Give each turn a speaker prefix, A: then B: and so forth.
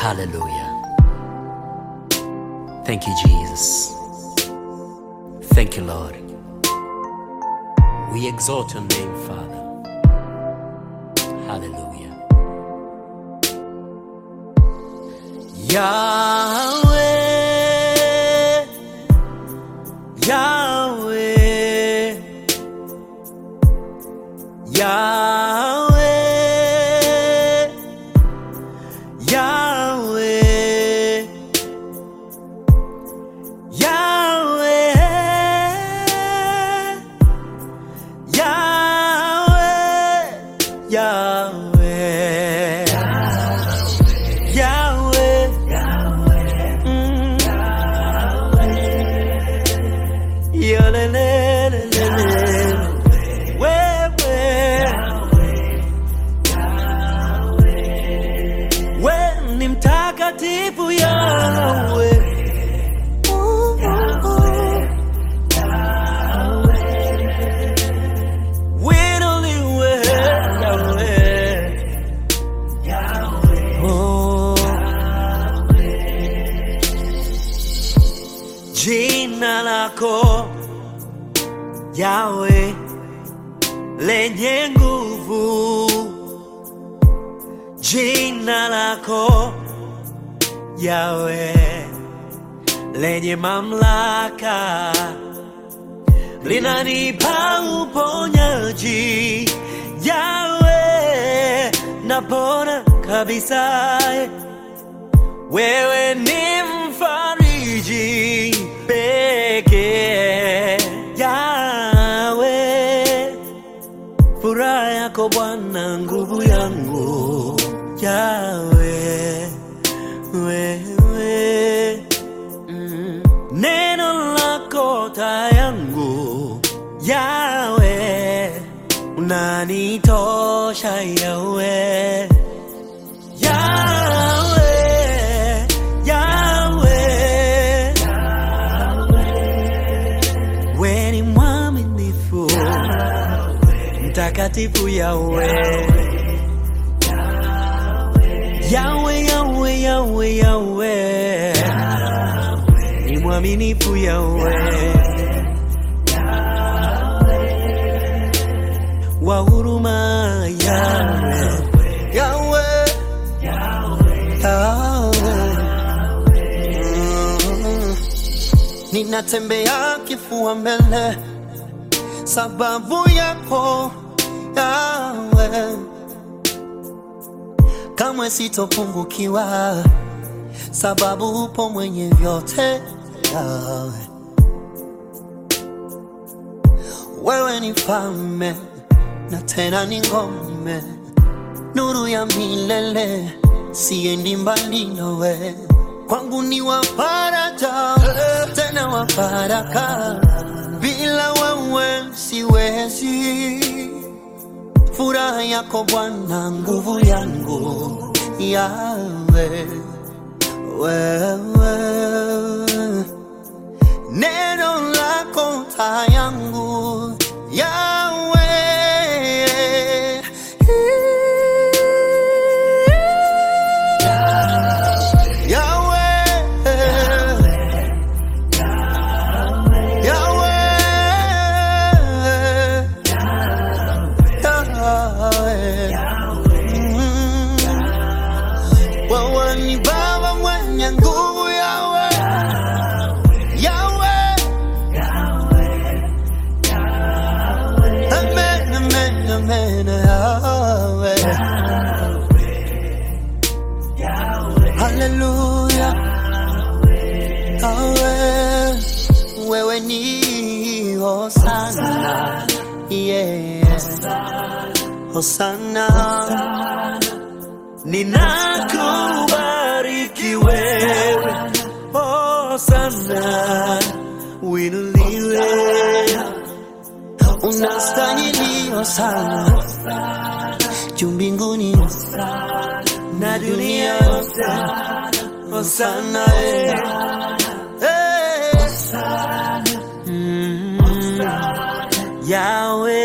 A: Hallelujah. Thank you, Jesus. Thank you, Lord. We exalt your name, Father. Hallelujah. Yahweh, Yahweh, Yahweh, Yahweh, Yahweh, Yahweh, Yahweh, Yahweh, Mm. Yolelelelele. Wewe. We ni mtakatifu Yahweh. Winuliwe Yahweh. Oh. Jina lako Yahweh lenye nguvu, jina lako Yahweh lenye mamlaka linanipa uponyaji. Yahweh napona kabisa wewe ni mfariji pekee Yawe, furaha yako Bwana, nguvu yangu Yawe, wewe mm. neno lako taa yangu Yawe, unanitosha Yawe. Yahweh, Yahweh, we ni mwaminifu, mtakatifu Yahweh, Yahweh, Yahweh, Yahweh, Yahweh, ni mwaminifu Yahweh, wa huruma Yahweh, Yahweh.
B: Mm. Ninatembea kifua mbele sababu yako yawe, kamwe sitopungukiwa sababu upo mwenye vyote yawe. Wewe ni mfalme na tena ni ngome nuru ya milele, siendi mbali nawe, kwangu ni wa faraja tena wa baraka, bila wewe siwezi. Furaha yako Bwana, nguvu yangu yawe wewe, neno lako taa yangu yawe Yahweh, Yahweh, Mm. Wewe ni Baba mwenye nguvu Yahweh, Yahweh, Amen, amen, amen, Yahweh. Hallelujah. Yahweh, wewe ni Hosana. Yeah. Hosana.
A: Ninakubariki wewe, oh sana, winuliwe
B: Unastahili Hosana. Juu mbinguni
A: na dunia yote, oh sana, eh. Eh. Mm. Yahweh